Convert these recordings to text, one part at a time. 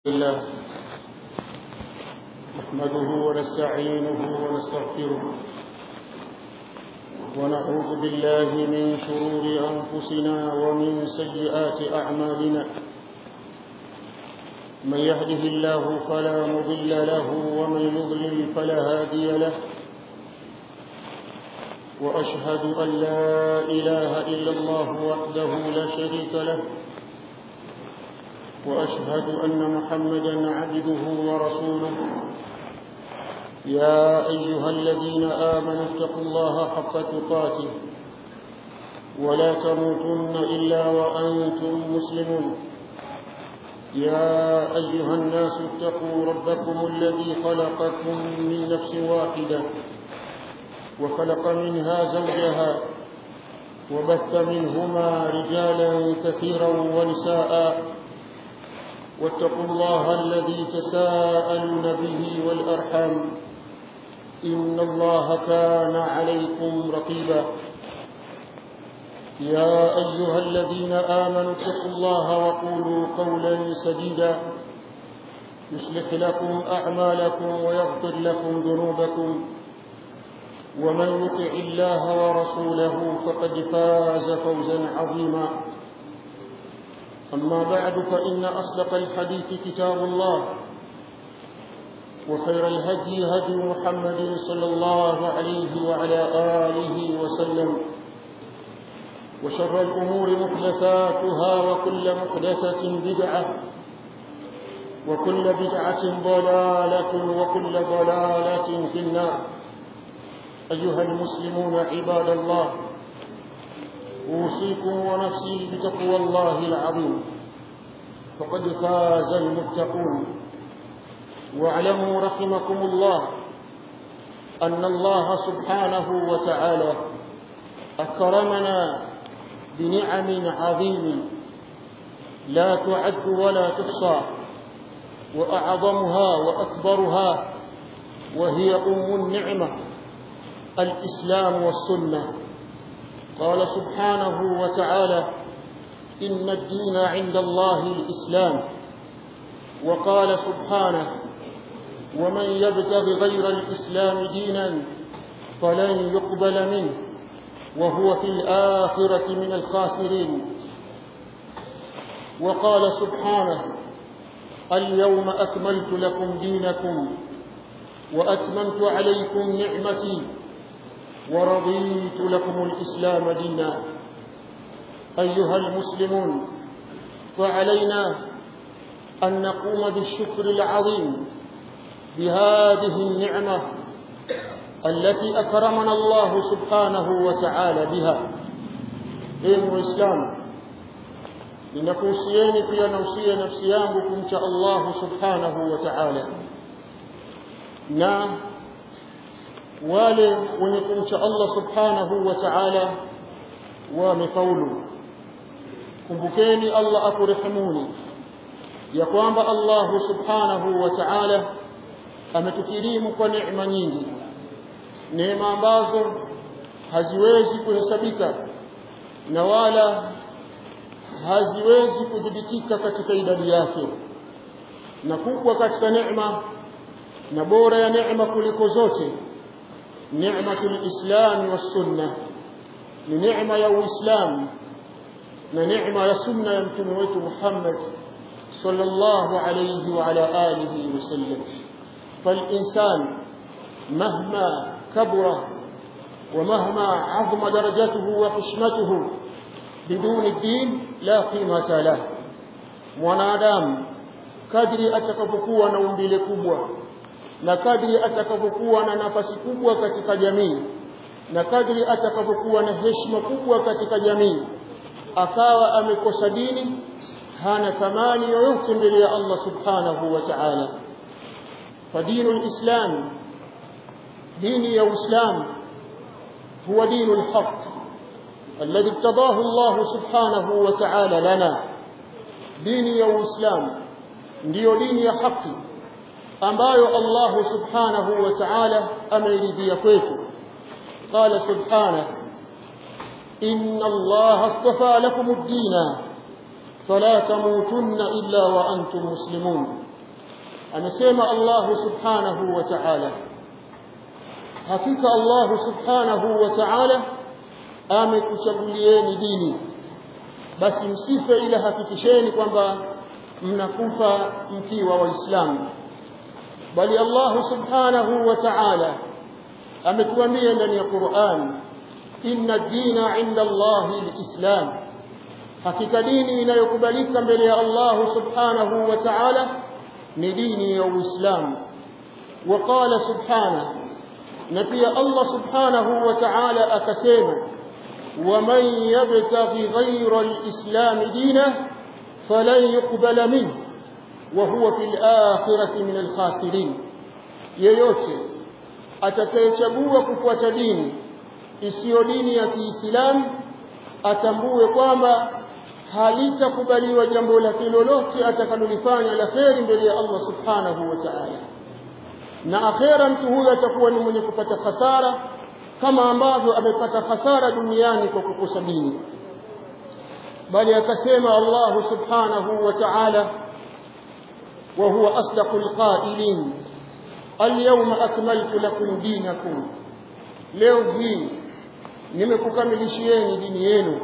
الله نحمده ونستعينه ونستغفره ونعوذ بالله من شرور أنفسنا ومن سيئات أعمالنا من يهده الله فلا مضل له ومن يضلل فلا هادي له وأشهد أن لا إله إلا الله وحده لا شريك له وأشهد أن محمدا عبده ورسوله يا أيها الذين آمنوا اتقوا الله حق تقاته ولا تموتن إلا وأنتم مسلمون يا أيها الناس اتقوا ربكم الذي خلقكم من نفس واحدة وخلق منها زوجها وبث منهما رجالا كثيرا ونساء واتقوا الله الذي تساءلون به والأرحام إن الله كان عليكم رقيبا يا أيها الذين آمنوا اتقوا الله وقولوا قولا سديدا يصلح لكم أعمالكم ويغفر لكم ذنوبكم ومن يطع الله ورسوله فقد فاز فوزا عظيما أما بعد فإن أصدق الحديث كتاب الله وخير الهدي هدي محمد صلى الله عليه وعلى آله وسلم وشر الأمور محدثاتها وكل محدثة بدعة وكل بدعة ضلالة وكل ضلالة في النار أيها المسلمون عباد الله أوصيكم ونفسي بتقوى الله العظيم فقد فاز المتقون واعلموا رحمكم الله أن الله سبحانه وتعالى أكرمنا بنعم عظيم لا تعد ولا تحصى وأعظمها وأكبرها وهي أم النعمة الإسلام والسنة قال سبحانه وتعالى إن الدين عند الله الإسلام وقال سبحانه ومن يبتغ غير الإسلام دينا فلن يقبل منه وهو في الآخرة من الخاسرين وقال سبحانه اليوم أكملت لكم دينكم وأتممت عليكم نعمتي ورضيت لكم الإسلام دينا أيها المسلمون فعلينا أن نقوم بالشكر العظيم بهذه النعمة التي أكرمنا الله سبحانه وتعالى بها إن الإسلام ninakuhusieni pia nausia nafsi yangu kumcha Allah subhanahu wa ta'ala na wale wenye kumcha Allah subhanahu wa ta'ala wamefaulu kumbukeni Allah akurehemuni ya kwamba Allah subhanahu wa ta'ala ametukirimu kwa neema nyingi neema ambazo haziwezi kuhesabika na wala haziwezi kudhibitika katika idadi yake na kubwa katika neema na bora ya neema kuliko zote نعمة الإسلام والسنة لنعمة يا الإسلام لنعمة يا سنة يمتنويت محمد صلى الله عليه وعلى آله وسلم فالإنسان مهما كبر ومهما عظم درجته وحشمته بدون الدين لا قيمة له mwanadamu kadri atakapokuwa na umbile kubwa na kadri atakapokuwa na nafasi kubwa katika jamii na kadri atakapokuwa na heshima kubwa katika jamii akawa amekosa dini hana thamani yoyote mbele ya Allah subhanahu wa ta'ala فدين الإسلام دين يا إسلام هو دين الحق الذي ابتضاه الله سبحانه وتعالى لنا دين يا إسلام ndio dini ya haki ambayo Allah subhanahu wa ta'ala ameridhia kwetu qala subhanahu inna Allah astafa lakum ad-din fala tamutunna illa wa antum muslimun amesema Allah subhanahu wa ta'ala hakika Allah subhanahu wa ta'ala amekuchagulieni dini basi msife ila hakikisheni kwamba mnakufa mkiwa waislamu bali Allah subhanahu wa ta'ala ametuambia ndani ya Qur'an inna dina inda Allah alislam hakika dini inayokubalika mbele ya Allah subhanahu wa ta'ala ni dini ya Uislamu وقال سبحانه نبي الله سبحانه وتعالى أكسيما ومن يبتغي غير الإسلام دينه فلن يقبل منه وهو في الآخرة من الخاسرين yeyote atakayechagua kufuata dini isiyo dini ya Kiislamu atambue kwamba halitakubaliwa jambo lake lolote atakalolifanya la kheri mbele ya Allah subhanahu wa ta'ala na akhera mtu huyo atakuwa ni mwenye kupata hasara kama ambavyo amepata hasara duniani kwa kukosa dini bali akasema Allah subhanahu wa ta'ala wa huwa asdaqul qailin alyawma akmaltu lakum dinakum leo hii nimekukamilishieni dini yenu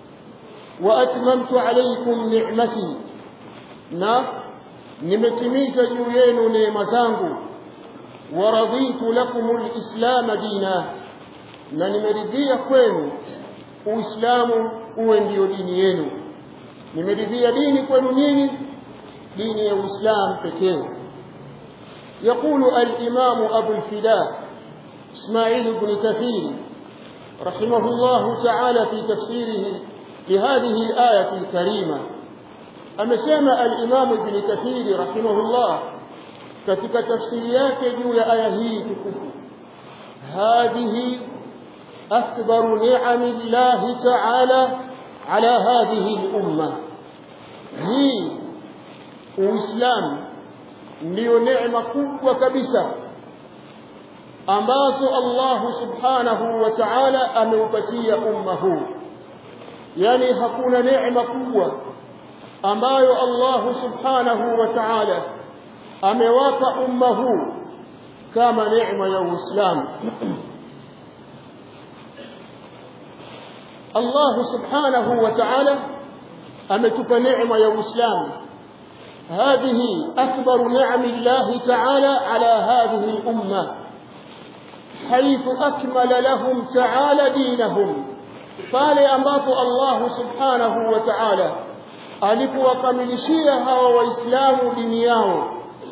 wa atmamtu alaykum ni'mati na nimetimiza juu yenu neema zangu wa raditu lakum alislam dina na nimeridhia kwenu uislamu uwe ndio dini yenu nimeridhia dini kwenu nyinyi dini ya uislamu pekee يقول الإمام أبو الفداء إسماعيل بن كثير رحمه الله تعالى في تفسيره لهذه الآية الكريمة أما سمع الإمام ابن كثير رحمه الله katika tafsiri yake juu ya aya hii tukufu hadhihi akbaru ni'ami llahi ta'ala ala hadhihi al-umma hii uislamu ndiyo neema kubwa kabisa ambazo Allah subhanahu wa ta'ala ameupatia umma huu yani hakuna neema kubwa ambayo Allah subhanahu wa ta'ala amewapa umma huu kama neema ya Uislamu Allah subhanahu wa ta'ala ametupa neema ya Uislamu هذه أكبر نعم الله تعالى على هذه الأمة حيث أكمل لهم تعالى دينهم قال أماط الله سبحانه وتعالى alipowakamilishia hawa waislamu dini yao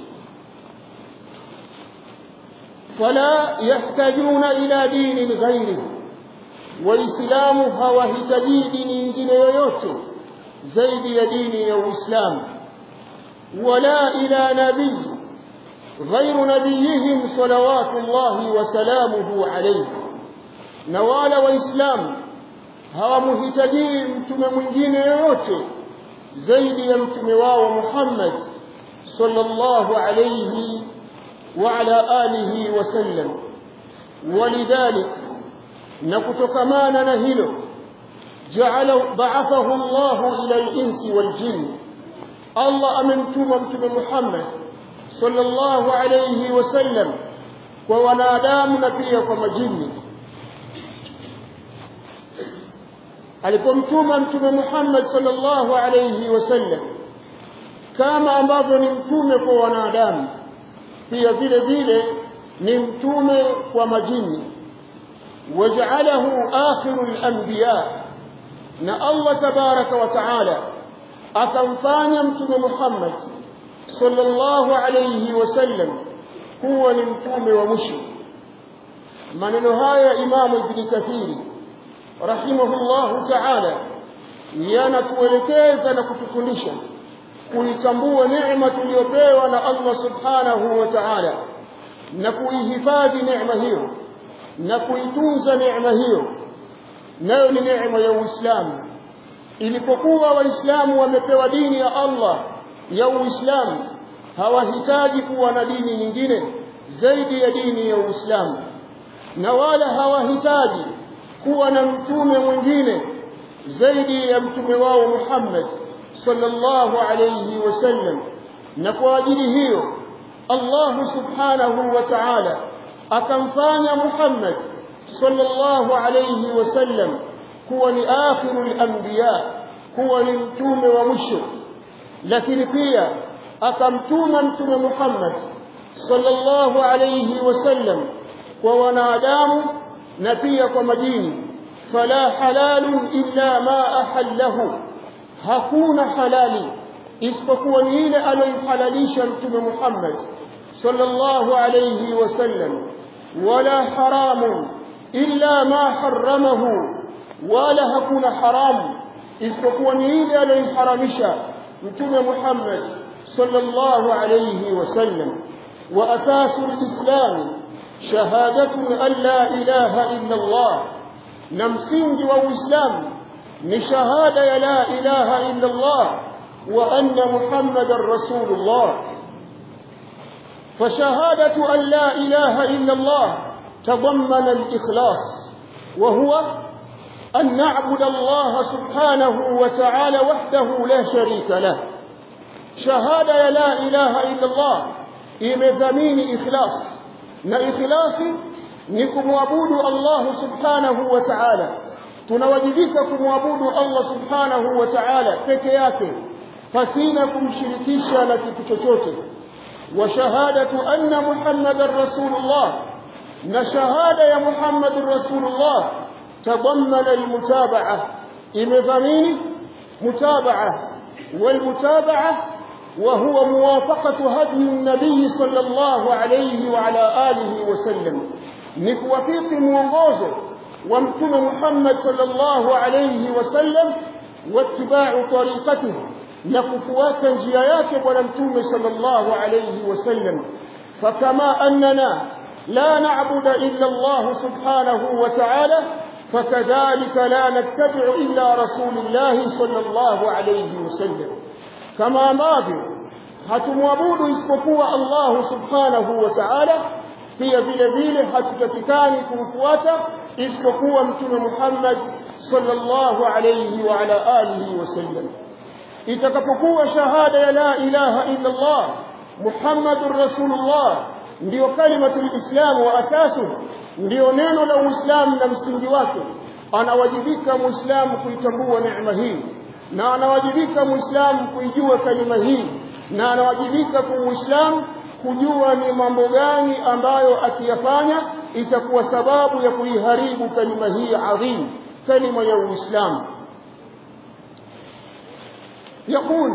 fala yahtajuna ila dinin ghairi waislamu hawahitaji dini nyingine yoyote zaidi ya dini ya uislamu wala ila nabii غير نبيهم صلوات الله وسلامه عليه na wala waislamu hawamhitajii mtume mwingine yoyote zaidi ya mtume wao Muhammad sallallahu alayhi wa ala alihi wasallam walidhalik na kutokamana na hilo ja'ala ba'athahu Allah ila al-insi wal-jinn Allah amemtuma mtume Muhammad sallallahu alayhi wasallam kwa wanadamu na pia kwa majini alipomtuma mtume Muhammad sallallahu alayhi wasallam kama ambavyo ni mtume kwa wanadamu pia vile vile ni mtume kwa majini waja'alahu akhirul anbiya na Allah tabaraka wa taala akamfanya mtume Muhammad sallallahu alayhi wasallam kuwa ni mtume wa mwisho maneno haya imamu ibn kathiri rahimahullahu ta'ala yanatuelekeza na kutufundisha kuitambua neema tuliyopewa na Allah subhanahu wa ta'ala na kuihifadhi neema hiyo na kuitunza neema hiyo nayo ni neema ya Uislamu ilipokuwa waislamu wamepewa dini ya Allah ya Uislamu hawahitaji kuwa na dini nyingine zaidi ya dini ya Uislamu na wala hawahitaji kuwa na mtume mwingine zaidi ya mtume wao Muhammad sallallahu alayhi wasallam na kwa ajili hiyo Allah subhanahu wa ta'ala akamfanya Muhammad sallallahu alayhi wasallam kuwa ni akhirul anbiya kuwa ni mtume wa mwisho lakini pia akamtuma mtume Muhammad sallallahu alayhi wasallam kwa wanadamu na pia kwa majini fala halalun illa ma ahallahu hakuna halali isipokuwa ni ile aliyohalalisha mtume Muhammad sallallahu alayhi wasallam wala haramun illa ma haramahu wala hakuna haramu isipokuwa ni ile aliyoharamisha mtume Muhammad sallallahu alayhi wasallam wa asasu alislam shahadatu an la ilaha illa Allah na msingi wa uislamu ni shahada ya la ilaha illa Allah wa anna muhammadar rasulullah فشهادة أن لا إله إلا الله تضمن الإخلاص وهو أن نعبد الله سبحانه وتعالى وحده لا شريك له شهادة لا إله إلا الله إمذمين إخلاص na ikhlasi ni kumwabudu Allah subhanahu wa ta'ala tunawajibika kumwabudu Allah subhanahu wa ta'ala peke yake pasina kumshirikisha na kitu chochote wa shahadatu anna muhammadar rasulullah na shahada ya muhammadur rasulullah tadammana almutaba'ah imedhamini mutaba'ah والمتابعه وهو موافقة هدي النبي صلى الله عليه وعلى آله وسلم نكوفيق mwongozo wa mtume Muhammad sallallahu alayhi wasallam wattiba'u tariqatihi na kufuata njia yake bwana mtume sallallahu alayhi wasallam fakama annana la na'budu illa Allah subhanahu wa ta'ala فكذلك لا نتبع إلا رسول الله صلى الله عليه وسلم kama ambavyo hatumwabudu isipokuwa Allah subhanahu wa ta'ala pia vile vile hatutakikani kumfuata isipokuwa mtume Muhammad sallallahu alayhi wa ala alihi wasallam itakapokuwa shahada ya la ilaha illa Allah Muhammadur Rasulullah ndio kalimatul Islam wa asasu ndio neno la Uislamu na msingi wake anawajibika muislamu kuitambua neema hii na anawajibika muislamu kuijua kalima hii na anawajibika kwa muislamu kujua ni mambo gani ambayo akiyafanya itakuwa sababu ya kuiharibu kalima hii adhim kalima ya uislamu يقول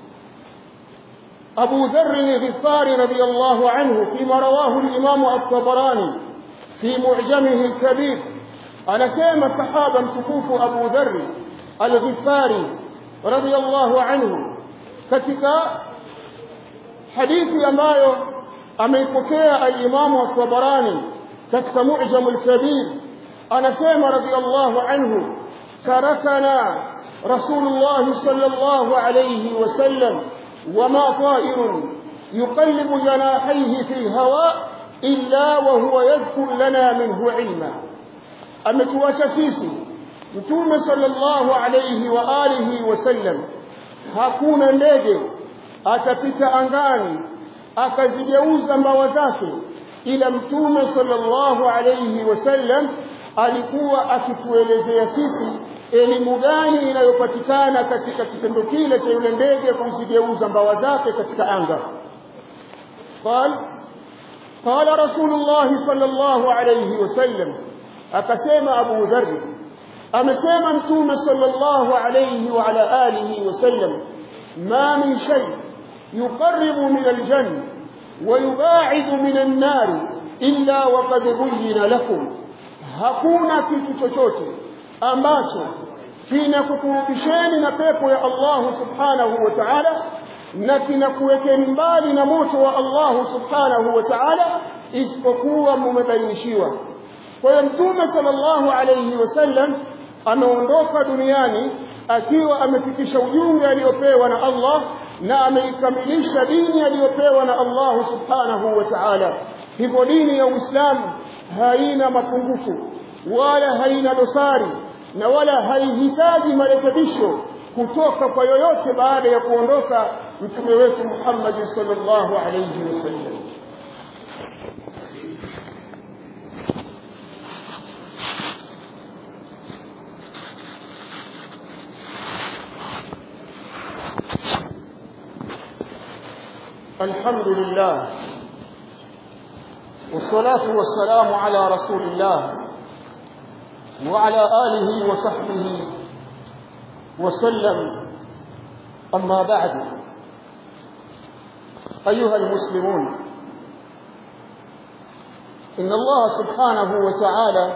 أبو ذر الغفاري رضي الله عنه فيما رواه الإمام الطبراني في معجمه الكبير أنا سيما صحابا تكوف أبو ذر الغفاري رضي الله عنه katika hadithi ambayo ameipokea al-Imam at-Tabarani katika Mu'jam al-Kabir anasema radiyallahu anhu tarakana Rasulullah sallallahu alayhi wasallam wama ta'irun yuqallibu janahihi fi al-hawa illa wa huwa yadhkur lana minhu ilma ametuacha sisi Mtume sallallahu alayhi wa alihi wasallam hakuna ndege atapita angani akazigeuza mbawa zake ila Mtume sallallahu alayhi wasallam alikuwa akituelezea sisi elimu gani inayopatikana katika kitendo kile cha yule ndege kuzigeuza mbawa zake katika anga قال قال رسول الله صلى الله عليه وسلم akasema Abu Dharr amesema mtume sallallahu alayhi wa ala alihi wasallam ma min shay yuqarribu min aljanna wa yubaidu min an-nar illa waqad buyyina lakum hakuna kitu chochote ambacho kinakukurubisheni na pepo ya Allah subhanahu wa ta'ala na kinakuwekeni mbali na moto wa Allah subhanahu wa ta'ala isipokuwa mmebainishiwa kwa hiyo mtume sallallahu alayhi wasallam ameondoka duniani akiwa amefikisha ujumbe aliopewa na Allah na ameikamilisha dini aliyopewa na Allah subhanahu wa ta'ala hivyo dini ya Uislamu haina mapungufu wala haina dosari na wala haihitaji marekebisho kutoka kwa yoyote baada ya kuondoka mtume wetu Muhammad sallallahu alayhi wasallam الحمد لله والصلاة والسلام على رسول الله وعلى آله وصحبه وسلم أما بعد أيها المسلمون إن الله سبحانه وتعالى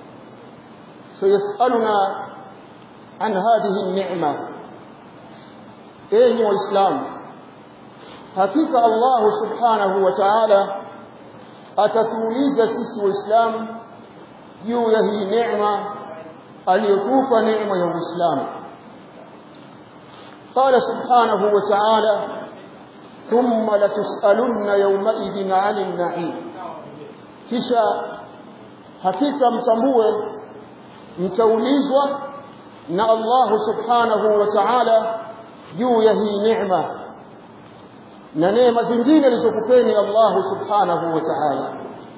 سيسألنا عن هذه النعمة أيها الإسلام hakika Allah subhanahu wa ta'ala atatuuliza sisi waislamu juu ya hii neema aliyotupa neema ya Uislamu قال سبحانه وتعالى ثم لتسألن يومئذ عن النعيم kisha hakika mtambue mtaulizwa na Allah subhanahu wa ta'ala juu ya hii neema na neema zingine alizokupeni Allah subhanahu wa ta'ala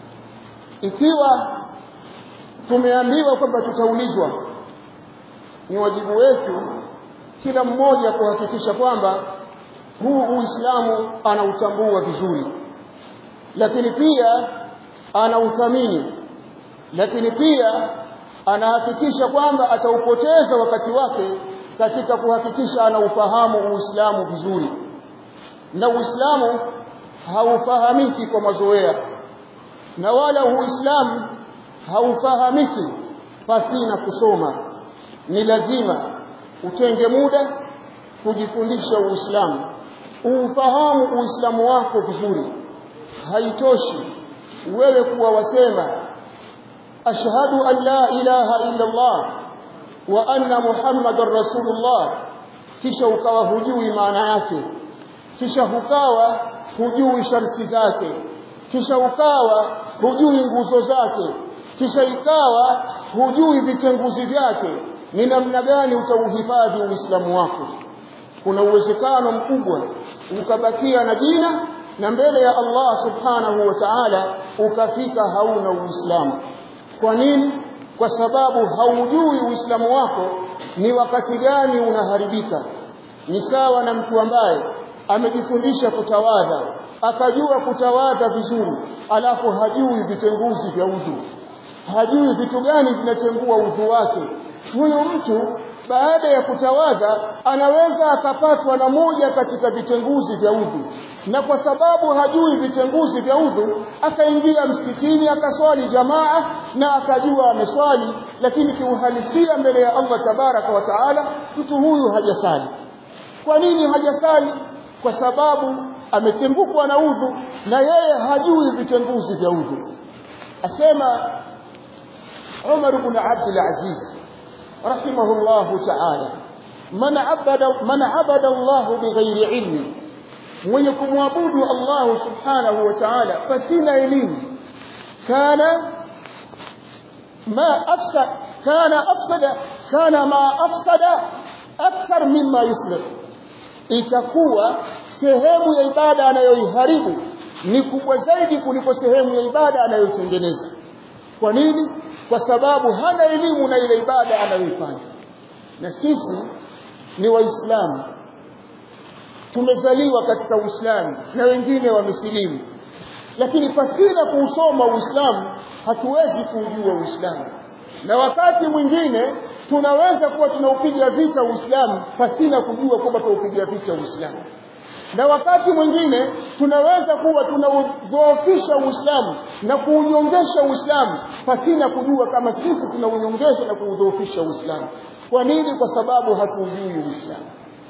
ikiwa tumeambiwa kwamba tutaulizwa ni wajibu wetu kila mmoja kuhakikisha kwamba huu Uislamu anautambua vizuri lakini pia anauthamini lakini pia anahakikisha kwamba ataupoteza wakati wake katika kuhakikisha anaufahamu Uislamu vizuri na Uislamu haufahamiki kwa mazoea na wala Uislamu haufahamiki pasina kusoma ni lazima utenge muda kujifundisha Uislamu ufahamu Uislamu wako vizuri haitoshi wewe kuwa wasema ashhadu an la ilaha illa Allah wa anna muhammadar rasulullah kisha ukawa hujui maana yake kisha ukawa hujui sharti zake kisha ukawa hujui nguzo zake kisha ikawa hujui vitenguzi vyake ni namna gani utauhifadhi uislamu wako kuna uwezekano mkubwa ukabakia na jina na mbele ya Allah subhanahu wa ta'ala ukafika hauna uislamu kwa nini kwa sababu haujui uislamu wako ni wakati gani unaharibika ni sawa na mtu ambaye amejifundisha kutawadha akajua kutawadha vizuri alafu hajui vitenguzi vya udhu hajui vitu gani vinatengua udhu wake huyo mtu baada ya kutawadha anaweza akapatwa na moja katika vitenguzi vya udhu na kwa sababu hajui vitenguzi vya udhu akaingia msikitini akaswali jamaa na akajua ameswali lakini kiuhalisia mbele ya Allah tabaraka wa taala mtu huyu hajasali kwa nini hajasali kwa sababu ametembukwa na udhu na yeye hajui vitenguzi vya udhu asema Umar ibn Abdul Aziz rahimahullahu ta'ala man abada man abada Allah bighairi ilmi mwenye kumwabudu Allah subhanahu wa ta'ala pasina elimu kana ma afsada kana afsada kana ma afsada akthar mimma yuslih itakuwa sehemu ya ibada anayoiharibu ni kubwa zaidi kuliko sehemu ya ibada anayotengeneza kwa nini kwa sababu hana elimu na ile ibada anayoifanya na sisi ni waislamu tumezaliwa katika uislamu na wengine wamesilimu lakini pasina kuusoma uislamu hatuwezi kuujua uislamu na wakati mwingine tunaweza kuwa tunaupiga vita uislamu pasina kujua kwamba tunaupiga vita uislamu na wakati mwingine tunaweza kuwa tunaudhoofisha Uislamu na kuunyongesha Uislamu pasina kujua kama sisi tunaunyongesha na kuudhoofisha Uislamu. Kwa nini? Kwa sababu hatuujui Uislamu.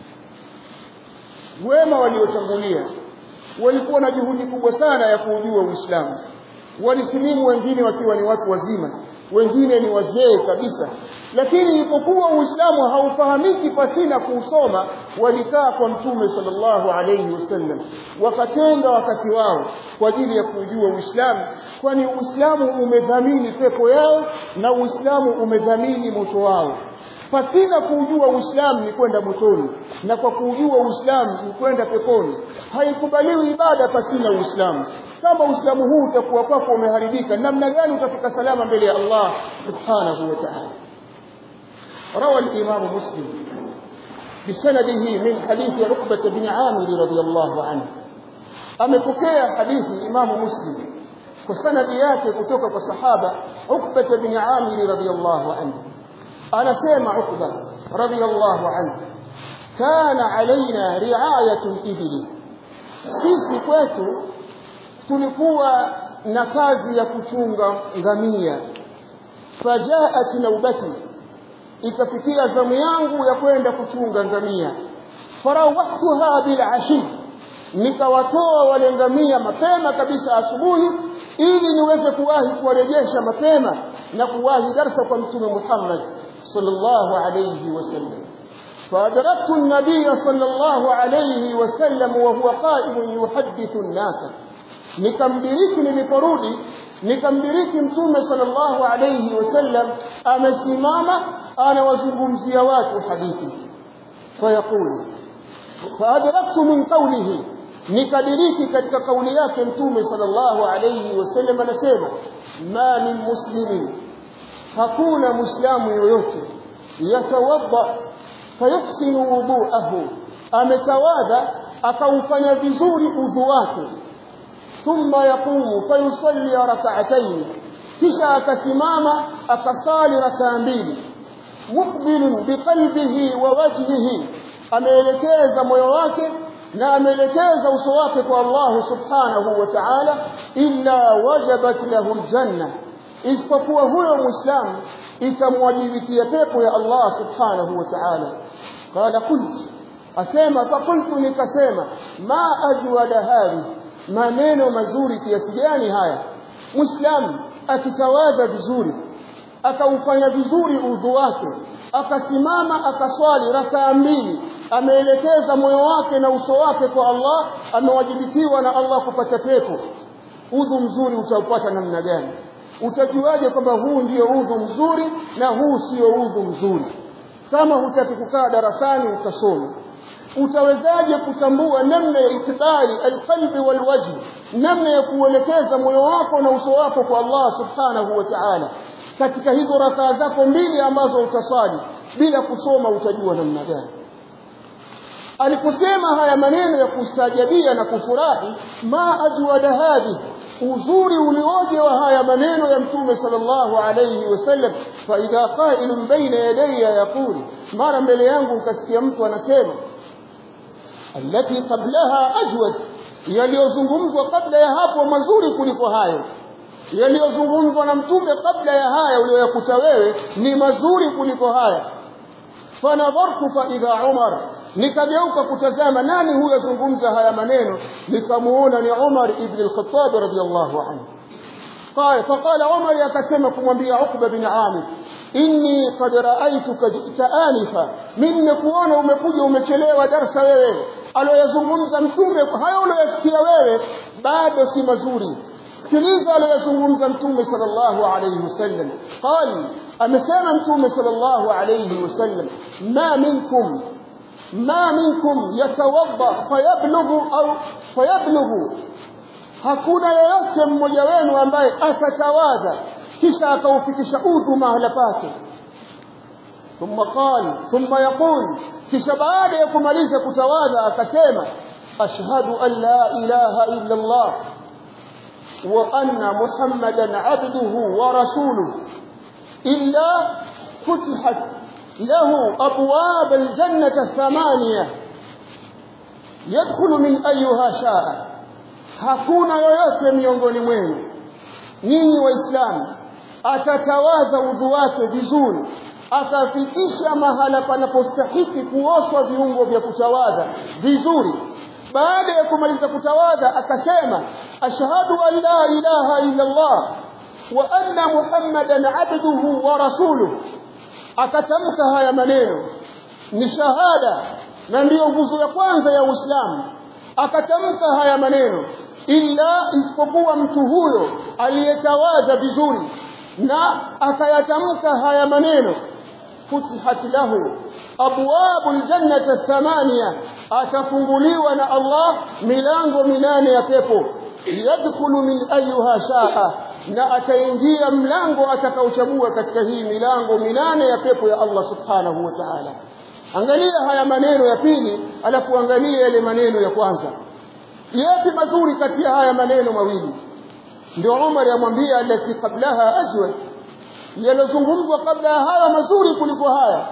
Wema waliotangulia walikuwa na juhudi kubwa sana ya kuujua Uislamu. Walisilimu wengine wakiwa ni watu wazima, wengine ni wazee kabisa, lakini ilipokuwa Uislamu haufahamiki pasina kuusoma, walikaa kwa Mtume sallallahu alayhi wasallam, wakatenga wakati wao kwa ajili ya kujua Uislamu, kwani Uislamu umedhamini pepo yao na Uislamu umedhamini moto wao. pasina kuujua uislamu ni kwenda motoni na kwa kuujua uislamu ni kwenda peponi haikubaliwi ibada pasina uislamu kama uislamu huu utakuwa kwako umeharibika namna gani utafika salama mbele ya Allah subhanahu wa ta'ala روى الإمام مسلم بسنده من حديث عقبة بن عامر رضي الله عنه أمكوكي حديث إمام مسلم وسند yake kutoka kwa sahaba Uqbah bin Amir radiyallahu anhu anasema Uqbah radiyallahu anhu kana alaina ri'ayatu ibli sisi kwetu tulikuwa na kazi ya kuchunga ngamia fajaat naubati ikafikia zamu yangu ya kwenda kuchunga ngamia farawahtuha bil ashi nikawatoa wale ngamia mapema kabisa asubuhi ili niweze kuwahi kuwarejesha mapema na kuwahi darsa kwa mtume Muhammad sallallahu alayhi wasallam فأدركت النبي صلى الله عليه وسلم وهو قائم يحدث الناس nikamdiriki niliporudi nikamdiriki mtume sallallahu alayhi wasallam amesimama anawazungumzia watu hadithi fayaqulu faadraktu min qawlihi nikadiriki katika kauli yake mtume sallallahu alayhi wasallam anasema ma min muslimin hakuna muislamu yoyote yatawadda fayuhsinu wudu'ahu ametawadha akaufanya vizuri udhu wake thumma yaqumu fayusalli rak'atayn kisha akasimama akasali rakaa mbili muqbilun biqalbihi wa wajhihi ameelekeza moyo wake na ameelekeza uso wake kwa Allah subhanahu wa ta'ala illa wajabat lahu aljanna isipokuwa huyo muislamu itamwajibikia pepo ya Allah subhanahu wa ta'ala qala qultu asema faqultu nikasema ma ajwada hadhi maneno mazuri kiasi gani haya muislamu akitawadha vizuri akaufanya vizuri udhu wake akasimama akaswali rakaa mbili ameelekeza moyo wake na uso wake kwa Allah amewajibikiwa na Allah kupata pepo udhu mzuri utaupata namna gani utajuaje kwamba huu ndio udhu mzuri na huu sio udhu mzuri kama hutaki kukaa darasani ukasoma utawezaje kutambua namna ya itibari alqalbi walwajh namna ya kuelekeza moyo wako na uso wako kwa Allah subhanahu wa ta'ala katika hizo rakaa zako mbili ambazo utaswali bila kusoma utajua namna gani aliposema haya maneno ya kustajabia na kufurahi ma ajwada hadhi uzuri ulioje wa haya maneno ya mtume sallallahu alayhi wasallam fa idha qa'ilun baina yadayya yaqul mara mbele yangu ukasikia mtu anasema allati qablaha ajwad yaliyozungumzwa kabla ya hapo mazuri kuliko hayo yaliyozungumzwa na mtume kabla ya haya uliyoyakuta wewe ni mazuri kuliko haya fanadhartu fa idha umar nikageuka kutazama nani huyo azungumza haya maneno nikamuona ni Umar ibn al-Khattab radiyallahu anhu قال فقال عمر يكسم kumwambia Uqba bin Amir inni qad ra'aytuka ji'ta anifa mimi kuona umekuja umechelewa darasa wewe aliyozungumza mtume hayo uliyosikia wewe bado si mazuri sikiliza aliyozungumza mtume sallallahu alayhi wasallam qal amesema mtume sallallahu alayhi wasallam ma minkum ما منكم يتوضا فيبلغ au فيبلغ hakuna yeyote mmoja wenu ambaye atatawadha kisha akaufikisha udhu mahala pake thumma qala thumma yaqul kisha baada ya kumaliza kutawadha akasema ashhadu an la ilaha illa Allah wa anna muhammadan abduhu wa rasuluhu illa futihat له أبواب الجنة الثمانية يدخل من أيها شاء hakuna yoyote miongoni mwenu nyinyi waislamu atatawadha udhu wake vizuri akafikisha mahala panapostahiki kuoshwa viungo vya kutawadha vizuri baada ya kumaliza kutawadha akasema ashhadu an la ilaha illa Allah wa anna muhammadan abduhu wa rasuluhu akatamka haya maneno ni shahada na ndiyo nguzo ya kwanza ya Uislamu akatamka haya maneno illa isipokuwa mtu huyo aliyetawadha vizuri na akayatamka haya maneno futihat lahu abwabu aljannati athamania atafunguliwa na Allah milango minane ya pepo yadkhulu min ayuha shaa na ataingia mlango atakaochagua katika hii milango minane ya pepo ya Allah subhanahu wa ta'ala angalia haya maneno ya pili alafu angalia yale maneno ya kwanza yapi mazuri kati ya haya maneno mawili ndio Umar yamwambia alati qablaha ajwad yalozungumzwa kabla ya haya mazuri kuliko haya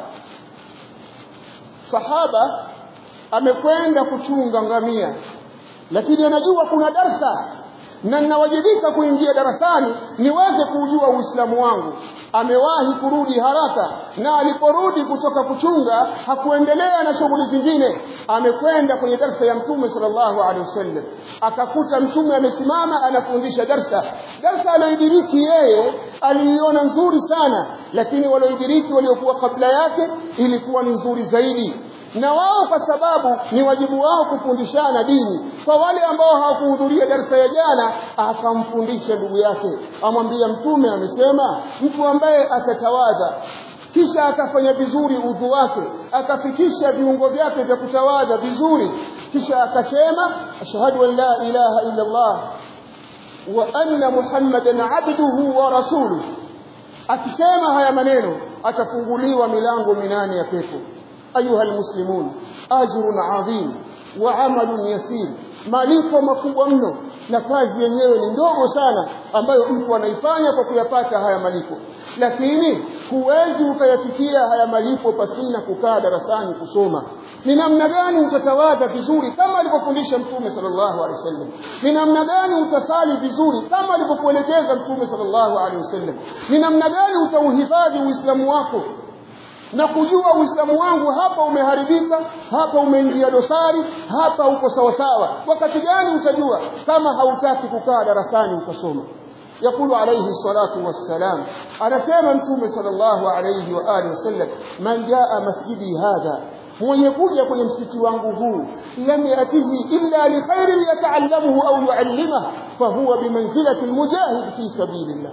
sahaba amekwenda kuchunga ngamia lakini anajua kuna darsa na ninawajibika kuingia darasani niweze kujua uislamu wangu amewahi kurudi haraka na aliporudi kutoka kuchunga hakuendelea na shughuli zingine amekwenda kwenye darsa ya mtume sallallahu alaihi wasallam akakuta mtume amesimama anafundisha darsa darsa aliyoidiriki yeye aliiona nzuri sana lakini walioidiriki waliokuwa kabla yake ilikuwa ni nzuri zaidi na wao kwa sababu ni wajibu wao kufundishana dini kwa wale ambao hawakuhudhuria darasa ya jana akamfundisha ndugu yake amwambia mtume amesema mtu ambaye atatawadha kisha akafanya vizuri udhu wake akafikisha viungo vyake vya kutawadha vizuri kisha akasema ashhadu an la ilaha illa Allah wa anna muhammadan abduhu wa rasuluhu akisema haya maneno atafunguliwa milango minane ya pepo أيها المسلمون أجر عظيم وعمل يسير malipo makubwa mno na kazi yenyewe ni ndogo sana ambayo mtu anaifanya kwa kuyapata haya malipo lakini huwezi ukayafikia haya malipo pasina kukaa darasani kusoma ni namna gani utatawadha vizuri kama alivyofundisha mtume sallallahu alaihi wasallam ni namna gani utasali vizuri kama alivyokuelekeza mtume sallallahu alaihi wasallam ni namna gani utauhifadhi uislamu wako na kujua uislamu wangu hapa umeharibika hapa umeingia dosari hapa uko sawa sawa wakati gani utajua kama hautaki kukaa darasani ukasoma يقول عليه الصلاة والسلام أنا سيما متوم صلى الله عليه وآله وسلم من جاء مسجدي هذا mwenye kuja kwenye msikiti wangu huu lam yatihi illa li khairin yataallamuhu au yuallimahu fahuwa bimanzilati almujahid fi sabilillah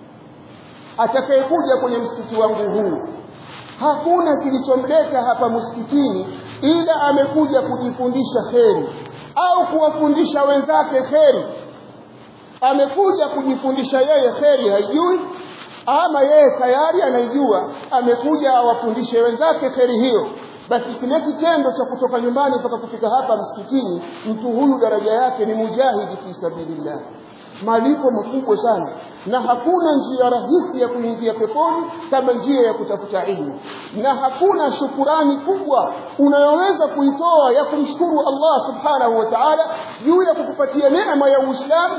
atakayekuja kwenye msikiti wangu huu hakuna kilichomleta hapa msikitini ila amekuja kujifundisha kheri au kuwafundisha wenzake kheri amekuja kujifundisha yeye kheri haijui ama yeye tayari anaijua amekuja awafundishe wenzake kheri hiyo basi kile kitendo cha kutoka nyumbani mpaka kufika hapa msikitini mtu huyu daraja yake ni mujahidi fi sabilillah malipo makubwa sana na hakuna njia rahisi ya kuingia peponi kama njia ya kutafuta ilmu na hakuna shukurani kubwa unayoweza kuitoa ya kumshukuru Allah subhanahu wa ta'ala juu ya kukupatia neema ya Uislamu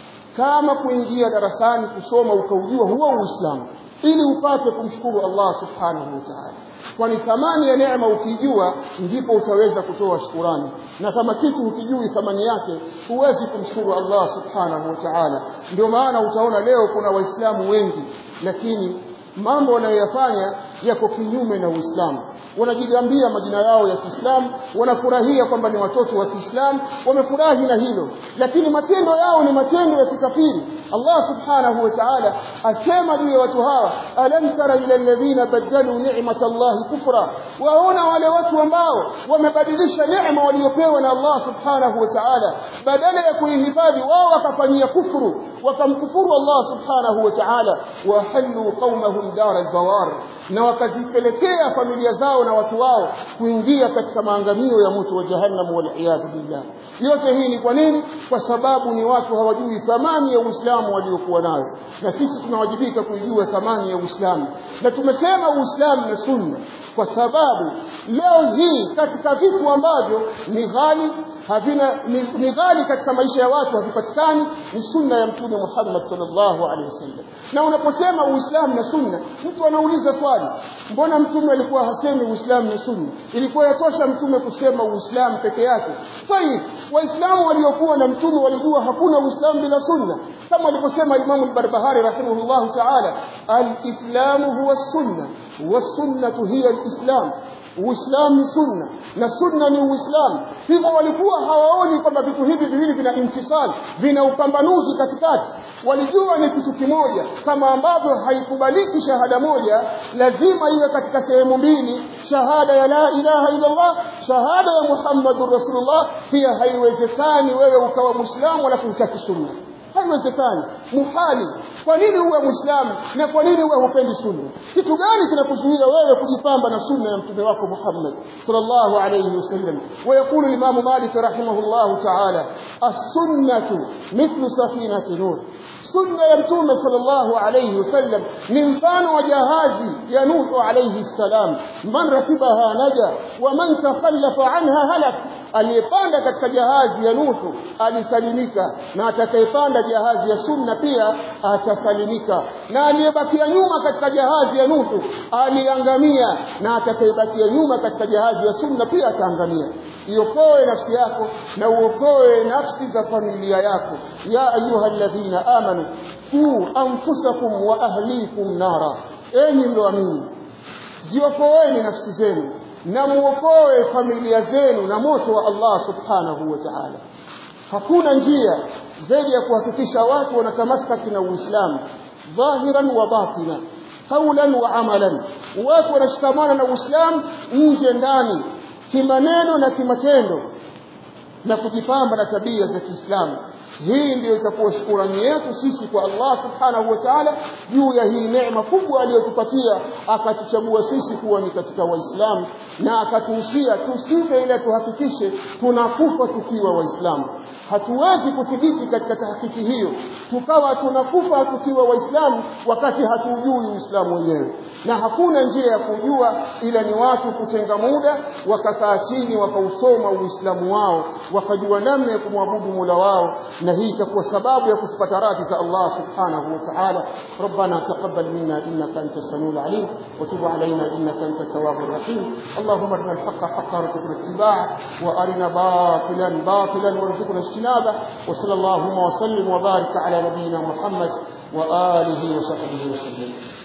kama kuingia darasani kusoma ukaujua huo Uislamu ili upate kumshukuru Allah subhanahu wa ta'ala kwani thamani ya neema ukijua ndipo utaweza kutoa shukurani na kama kitu ukijui thamani yake huwezi kumshukuru Allah subhanahu wa ta'ala ndio maana utaona leo kuna waislamu wengi lakini mambo wanayoyafanya yako kinyume na Uislamu wanajigambia majina yao ya Kiislamu wanafurahia kwamba ni watoto wa Kiislamu wamefurahi na hilo lakini matendo yao ni matendo ya kikafiri Allah subhanahu wa ta'ala asema juu ya watu hawa alam tara ila alladhina badalu ni'matallahi kufra waona wale watu ambao wamebadilisha neema waliopewa na Allah subhanahu wa ta'ala badala ya kuihifadhi wao wakafanyia kufuru wakamkufuru Allah subhanahu wa ta'ala wa halu qaumahum dar albawar na wakazipelekea familia zao na watu wao kuingia katika maangamio ya moto wa jahannam wal iyad billah yote hii ni kwa nini kwa sababu ni watu hawajui thamani ya Uislamu waliokuwa nayo na sisi tunawajibika kuijua thamani ya Uislamu na tumesema Uislamu na Sunna kwa sababu leo hii katika vitu ambavyo ni ghali havina ni, ni ghali katika maisha ya watu havipatikani ni sunna ya mtume Muhammad sallallahu alaihi wasallam na unaposema Uislamu na sunna mtu anauliza swali mbona mtume alikuwa hasemi Uislamu na sunna ilikuwa yatosha mtume kusema Uislamu peke yake tayib waislamu waliokuwa na mtume walijua hakuna Uislamu bila sunna kama alivyosema Imam al-Barbahari rahimahullah ta'ala al-islamu huwa sunna was-sunnatu hiya al-islam Uislamu ni sunna na sunna ni Uislamu. Hivyo walikuwa hawaoni kwamba vitu hivi viwili vina infisal, vina upambanuzi katikati. Walijua ni kitu kimoja, kama ambavyo haikubaliki shahada moja, lazima iwe katika sehemu mbili, shahada ya la ilaha illa Allah, shahada ya Muhammadur Rasulullah. Pia haiwezekani wewe ukawa Muislamu alafu utaki sunna haiwezekani muhali kwa nini uwe muislamu na kwa nini uwe hupendi sunna kitu gani kinakuzuia wewe kujipamba na sunna ya mtume wako Muhammad sallallahu alayhi wasallam ويقول الإمام مالك رحمه الله تعالى السنة مثل سفينة نوح sunna ya mtume sallallahu alayhi wasallam ni mfano wa jahazi ya Nuhu alayhi salam man rakibaha naja wa man takhallafa anha halak aliyepanda katika jahazi ya Nuhu alisalimika na atakayepanda jahazi ya sunna pia atasalimika na aliyebakia nyuma katika jahazi ya Nuhu aliangamia na atakayebakia nyuma katika jahazi ya sunna pia ataangamia iokoe nafsi yako na uokoe nafsi za familia yako ya ayuha alladhina amanu qu anfusakum wa ahlikum nara enyi mlioamini ziokoeni nafsi zenu na muokoe familia zenu na moto wa Allah subhanahu wa ta'ala hakuna njia zaidi ya kuhakikisha watu wanatamasaki na Uislamu dhahiran wa batina qawlan wa amalan watu wanashikamana na Uislamu nje ndani kimaneno na kimatendo na kujipamba na tabia za Kiislamu hii ndiyo itakuwa shukurani yetu sisi kwa Allah subhanahu wa ta'ala juu ya hii neema kubwa aliyotupatia akatuchagua sisi kuwa ni katika waislamu na akatuhusia tusife ile tuhakikishe tunakufa tukiwa waislamu hatuwezi kuthibiti katika tahakiki hiyo tukawa tunakufa tukiwa waislamu wakati hatujui uislamu wenyewe na hakuna njia ya kujua ila ni watu kutenga muda wakakaa chini wakausoma uislamu wao wakajua namna ya kumwabudu mola wao na hii itakuwa sababu ya kuzipata radhi za Allah subhanahu wa ta'ala ربنا تقبل منا انك انت السميع العليم وتب علينا انك انت التواب الرحيم اللهم ارنا الحق حقا وارزقنا اتباعه وارنا باطلا باطلا وارزقنا اجتنابه وصلى اللهم وسلم وبارك على نبينا محمد واله وصحبه وسلم